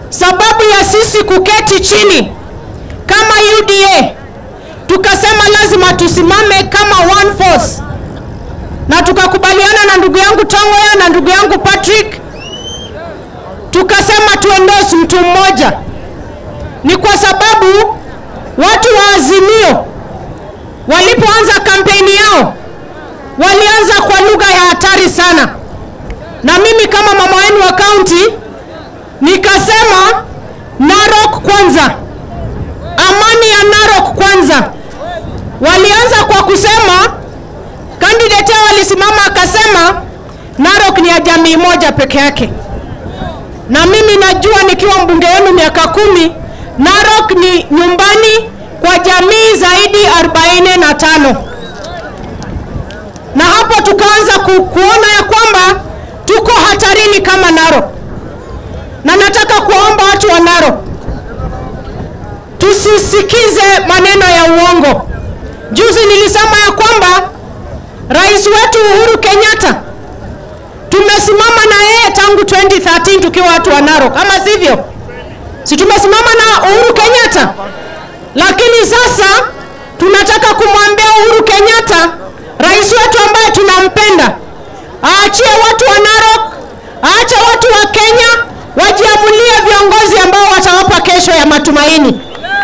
sababu ya sisi kuketi chini kama UDA tukasema lazima tusimame kama one force, na tukakubaliana na ndugu yangu Tongoya na ndugu yangu Patrick, tukasema tuendorse mtu mmoja. Ni kwa sababu watu wa Azimio walipoanza kampeni yao walianza kwa lugha ya hatari sana, na mimi kama mama wenu wa kaunti nikasema Narok kwanza, amani ya Narok kwanza. Walianza kwa kusema, candidate yao alisimama akasema Narok ni ya jamii moja peke yake, na mimi najua nikiwa mbunge wenu miaka kumi, Narok ni nyumbani kwa jamii zaidi 45 na hapo tukaanza ku, kuona ya kwamba tuko hatarini kama Narok, na nataka kuwaomba watu wa Narok tusisikize maneno ya uongo. Juzi nilisema ya kwamba rais wetu Uhuru Kenyatta tumesimama na yeye tangu 2013 tukiwa watu wa Narok, ama sivyo? Si tumesimama na Uhuru Kenyatta, lakini sasa tunataka kumwambia Uhuru Kenyatta, rais wetu ambaye tunampenda, aachie watu wa Narok, aache watu wa Kenya wajiamulie viongozi ambao watawapa kesho ya matumaini.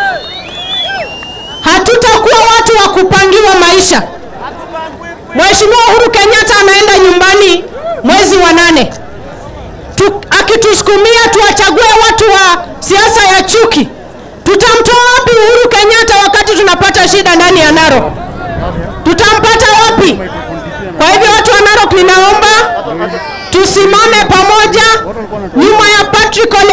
Hatutakuwa watu wa kupangiwa maisha. Mheshimiwa Uhuru Kenyatta anaenda nyumbani mwezi wa nane tu, akitusukumia tuwachague watu wa siasa ya chuki. Tutamtoa wapi Uhuru Kenyatta wakati tunapata shida ndani ya Narok? Tutampata wapi? Kwa hivyo watu wa Narok, ninaomba tusimame pamoja nyuma ya Patrick Ole